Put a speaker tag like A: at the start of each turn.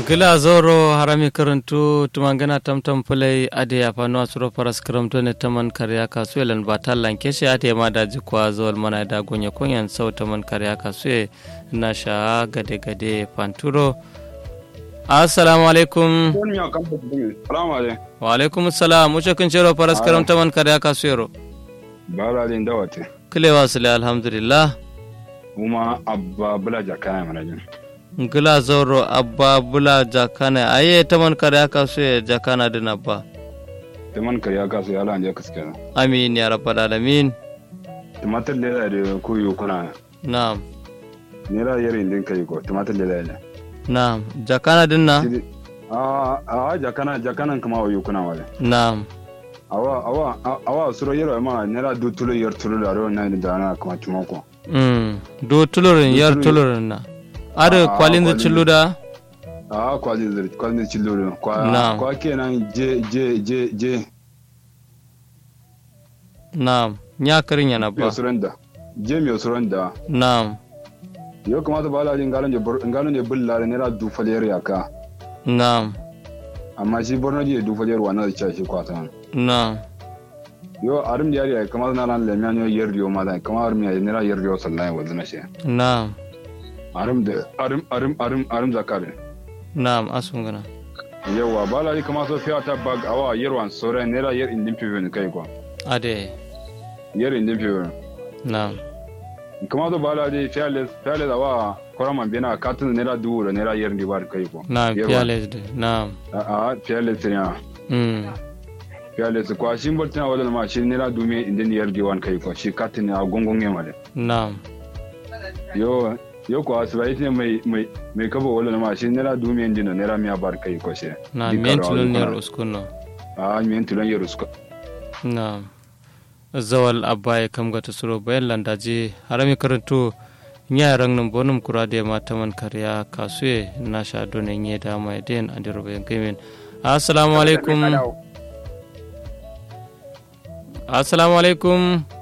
A: gila zoro harami karantu tumangana tamtam fulai ade ya fano asuro paras karamto ne taman karya kasu elan batal lanke shi ate ma da jikwa zawal mana da gonya kunyan sau taman karya kasu na sha gade gade panturo assalamu alaikum wa alaikum salam mucho kun cero paras karam taman karya kasu yero
B: bara din dawate
A: kilewa sile alhamdulillah
B: kuma abba bula jakana mana jin
A: ngila zoro abba bula jakana aye taman kare aka so ya jakana din abba
B: taman kare aka so ya lan je kaske
A: amin ya rabbal alamin
B: tumatir lela da ko yo kuna
A: na'am
B: ne ra yarin din kai ko tumatir lela ne
A: na'am jakana din na
B: a a jakana jakana kuma yo kuna wale
A: na'am
B: awa awa awa suro yero ma ne ra du tulo yer tulo da ro na da na kuma tumako
A: mm do tulorin yar tulorin na ada kwalin da cillu da
B: a kwalin da kwalin da cillu da kwa kwa kenan je je je je
A: na'am nya karin yana ba
B: suranda je mi suranda
A: na'am
B: yo kamata ba la jin galan je galan je bulla ne ra du faler yaka
A: na'am
B: amma shi borno je du faler wa na da shi kwata
A: na'am
B: yo arim yari ay kamar na ran lemyan yo yer yo ma da kamar arim yari ne ra yer yo sallai wa zana shi
A: na'am
B: arim da arim arim arim arim zakare
A: na'am asungana
B: yawa bala ni kamar so fiya ta bag awa yerwan sore ne ra yer indin piven kai ko
A: ade
B: yer indin piven
A: na'am
B: kamar so bala di fearless fearless awa koraman bena katin ne ra du ne ra yer ndi bar kai ko
A: na'am fearless de na'am
B: a a fearless ne
A: mm
B: fearless kwa shi mboltina wala ma shi ne ra du me indin yer di wan kai ko shi katin a gongon yema de
A: na'am
B: yo yo ko asibai ne mai mai mai kabo wala ma shi nera dumi ndi no nera miya bar kai ko she
A: na mentulon ne ruskuno
B: a mentulon ya rusko
A: na zawal abba ya kam gata suro bayan landaje harami karanto nya rang nan bonum kurade ma taman karya kasuye na sha done nye da mai den andiro bayan kaimen assalamu alaikum assalamu alaikum